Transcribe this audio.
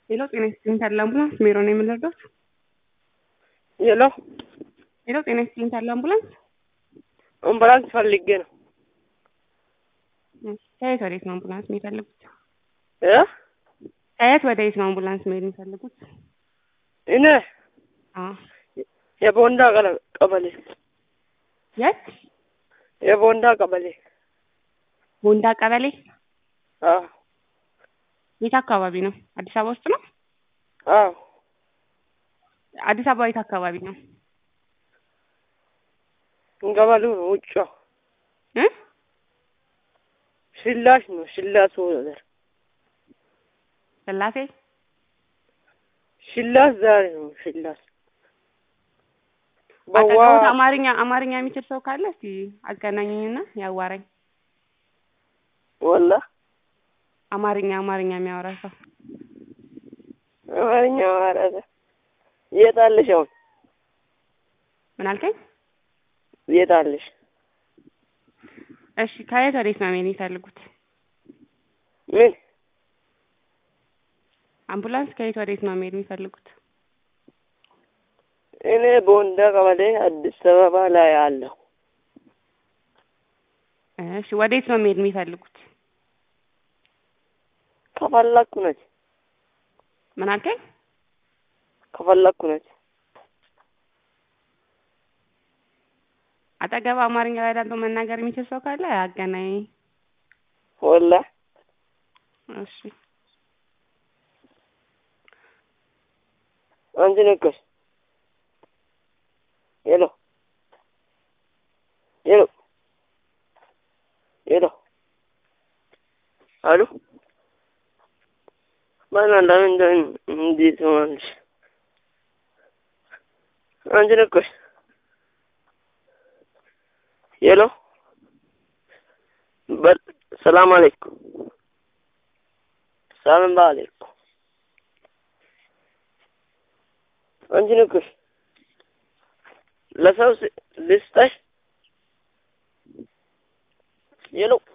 ሄሎ ጤና ይስጥልኝ ታዲያ አምቡላንስ ሜሮ ነው የምንረዳት? ሄሎ ሄሎ ጤና ይስጥልኝ ታዲያ አምቡላንስ አምቡላንስ ፈልጌ ነው። ከየት ወዴት ነው አምቡላንስ የሚፈልጉት? እ ከየት ወዴት ነው አምቡላንስ መሄድ የሚፈልጉት? እኔ አዎ የቦንዳ ቀለ- ቀበሌ የት? የቦንዳ ቀበሌ ቦንዳ ቀበሌ አዎ የት አካባቢ ነው? አዲስ አበባ ውስጥ ነው? አዎ አዲስ አበባ የት አካባቢ ነው? ገበሉ ነው ውጫ እ ሽላሽ ነው ሽላሱ ነገር ስላሴ ሽላስ ዛሬ ነው ሽላስ በዋ አጠገቡት አማርኛ አማርኛ የሚችል ሰው ካለ እስቲ አገናኙኝና ያዋራኝ። ወላ አማርኛ አማርኛ የሚያወራ ሰው አማርኛ ማረዘ የት አለሽ አሁን ምን አልከኝ? የት አለሽ እሺ ከየት ወዴት ነው መሄድ የሚፈልጉት? ምን አምቡላንስ ከየት ወዴት ነው መሄድ የሚፈልጉት? እኔ ቦንዳ ቀበሌ አዲስ አበባ ላይ አለሁ እሺ ወዴት ነው መሄድ የሚፈልጉት? ከፈለኩ ነች ምን አልከኝ? ከፈለኩ ነች አጠገብ አማርኛ በደንብ መናገር የሚችል ሰው ካለ አገናኝ። ወላ እሺ አንቺ ነቀሽ ሄሎ ሄሎ ሄሎ አሉ ማን አንዳን እንደ እንዴት ሆናለሽ? አንቺ ነቀሽ ሄሎ በል ሰላም አለይኩም ሰላም አለይኩም አንቺ ነቀሽ ለሰው ስ- ልስጠሽ ሄሎ